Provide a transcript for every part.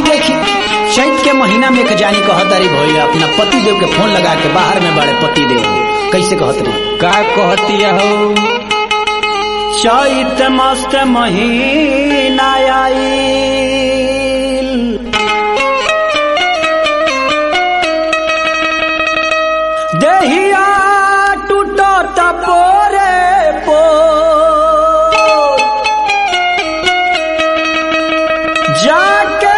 हाई देखी चैत के महीना में एक जानी कहतारी भैया अपना पति देव के फोन लगा के बाहर में बड़े पति देव कैसे कहत रही का कहती हो चैत मस्त महीना आईल देहिया टूटत पोरे पो जाके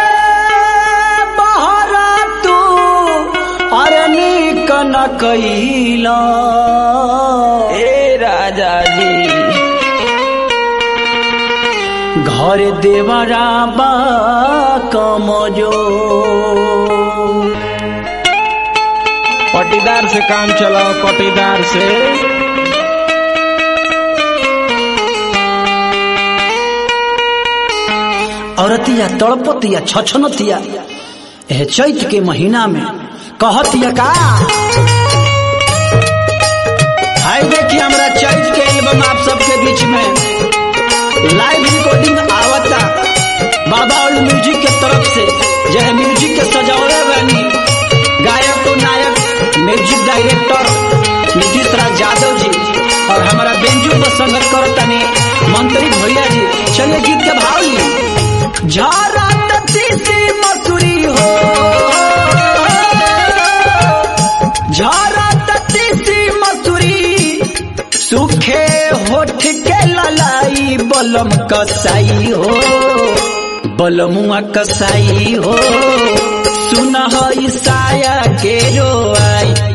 बहरा तू अरे नीक न कैला ए राजा जी घर देवरा बा कमजो पटीदार से काम चलाओ पटीदार से औरतिया तड़पतिया छछनतिया एह चैत के महीना में कहतिया का हाय देखिए हमरा चैत के एल्बम आप सबके बीच में लाइव रिकॉर्डिंग आवता बाबा और म्यूजिक के तरफ से यह म्यूजिक के सजावले बानी गायक और नायक म्यूजिक डायरेक्टर नीतीश राज यादव जी और हमारा बेंजू पर संगत करतनी मंत्री भैया जी चलिए गीत के भाव ली झारा तीसी मसूरी हो झारा तीसी मसूरी सुखे होठ के ललाई बलम कसाई हो बलमुआ कसाई हो सुन साया के रोआई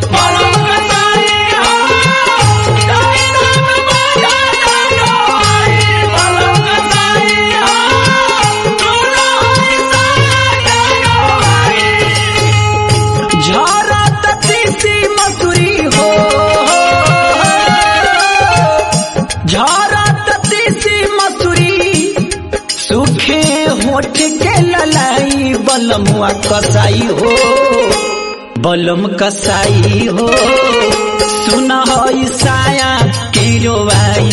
झरा तीसी मसूरी हो झरा तीसी मसूरी सुखे होठ के ललाई बलमुआ कसाई हो बलम कसाई हो सुन साया के रोवाई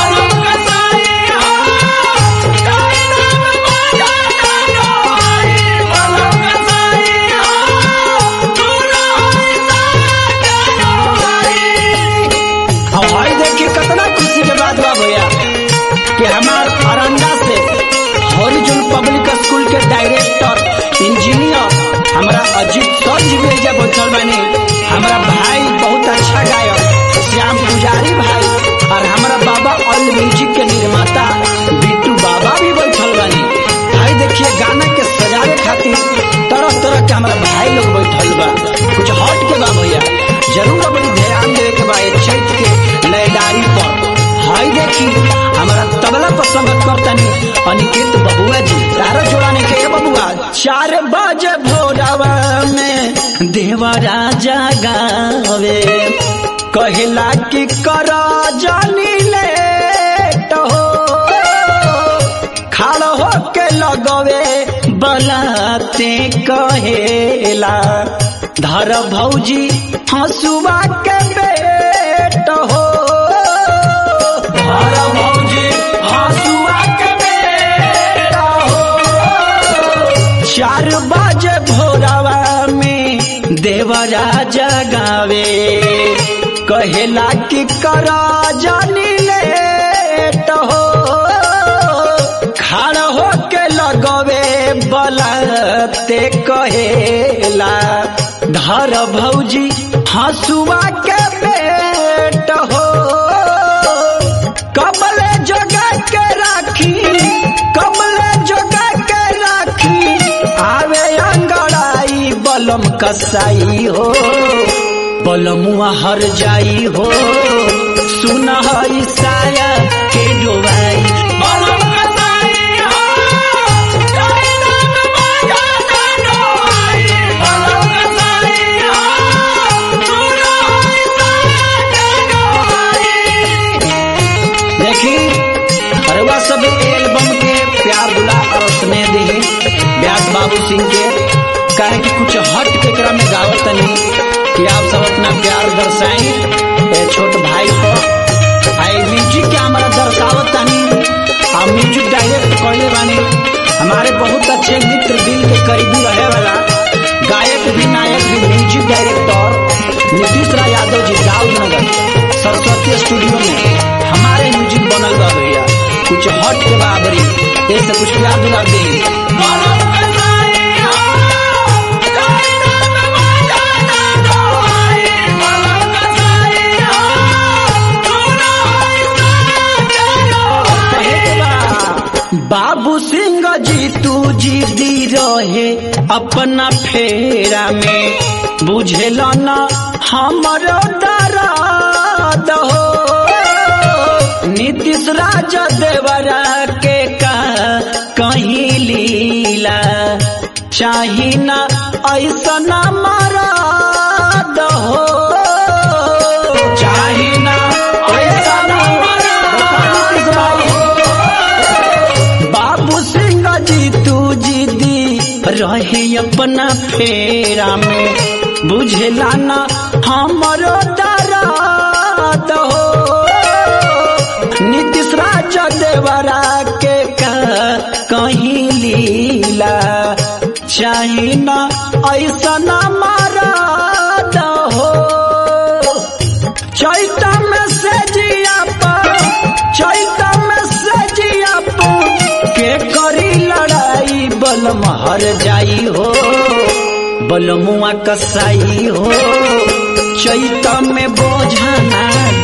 अब भाई देखिए कितना खुशी के बात बा भैया कि हमार अरंगा से हॉरिजन पब्लिक स्कूल के डायरेक्टर इंजीनियर हमारा अजीत सर जी भी एजा बैठल बानी हमारा भाई बहुत अच्छा गायक श्याम पुजारी भाई और हमारा बाबा ऑल म्यूजिक के निर्माता बिट्टू बाबा भी बैठल बानी भाई देखिए गाना के सजावे खातिर तरह तरह के हमारा भाई लोग बैठल बा कुछ हट के बा भैया जरूर अपनी ध्यान देवे के बा ये चैत के लयदारी पर हाय देखी हमारा तबला पर संगत करतनी अनिकेत बबुआ जी तारा जोड़ाने के ये बबुआ चार बजे भोरवा में देवा राजा गावे कहला कि कर जानी लेट हो खाड़ हो के लगवे बलाते कहेला धर भौजी हंसुआ के बेट हो धर भौजी हंसुआ के बेट हो चार बजे भोरवा में देवराजा गावे कहेला कि कर जानी लेट हो खड़ हो के लगवे बलते कहेला धर भौजी हंसुआ के बेट हो कबले जगा के राखी कबले जगा के राखी आवे अंगड़ाई बलम कसाई हो बलमुआ हर जाई हो सुन साया के डोबाई देखी अरवा सब एल्बम के प्यार दुला और स्नेह दी व्यास बाबू सिंह के कहे कि कुछ हट के क्रम में गावत तनी कि आप सब अपना प्यार दर्शाई ए छोट भाई को आई म्यूजिक के हमारा दर्शावत तनी हम म्यूजिक डायरेक्ट कहले बानी हमारे बहुत अच्छे मित्र दिल के करीबी ऐसे कुछ प्यार दुला दे बाबू सिंह जी तू जी दी रहे अपना फेरा में बुझेल न हमरो दर्द हो नीतीश राज देवरा के का कहीं लीला चाही ना ऐसा ना मरद हो चाही ना ऐसा ना मरद हो। बाबू सिंह जी तू जी दी रहे अपना फेरा में बुझला ना हमरो दर्द हो नीतीश राज देवरा के का कहीं लीला चाही ना ऐसा ना मरद हो चैता में से जिया पर चैता में से जिया पर के करी लड़ाई बलम हर जाई हो बलमुआ कसाई हो चैता में बोझा ना